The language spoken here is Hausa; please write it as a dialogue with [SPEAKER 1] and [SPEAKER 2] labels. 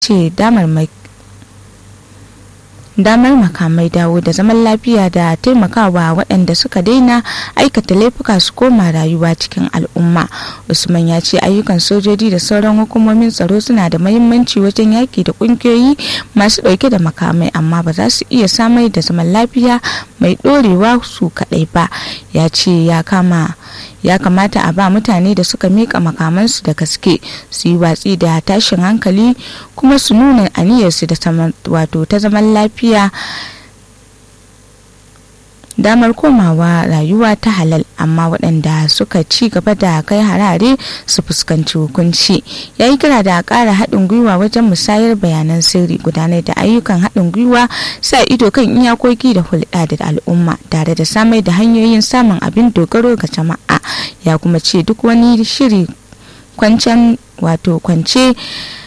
[SPEAKER 1] ce damar damar makamai dawo da zaman lafiya da taimakawa waɗanda suka daina aikata laifuka su koma rayuwa cikin al'umma usman ya ce ayyukan sojoji da sauran hukumomin tsaro suna da mahimmanci wajen yaki da ƙungiyoyi masu ɗauke da makamai amma ba za su iya samar da zaman lafiya mai ɗorewa su kaɗai ba ya ce ya kama ya kamata a ba mutane da suka mika makamansu da gaske su yi watsi da tashin hankali kuma su nuna aniyarsu da wato ta zaman lafiya damar komawa rayuwa ta halal amma waɗanda suka ci gaba da kai harare su fuskanci hukunci ya yi kira da ƙara haɗin gwiwa wajen musayar bayanan sirri gudanar da ayyukan haɗin gwiwa sa ido kan iyakoki da hulɗa da al'umma tare da samar da hanyoyin samun abin dogaro ga jama'a ya kuma ce duk wani shiri kwancen wato kwance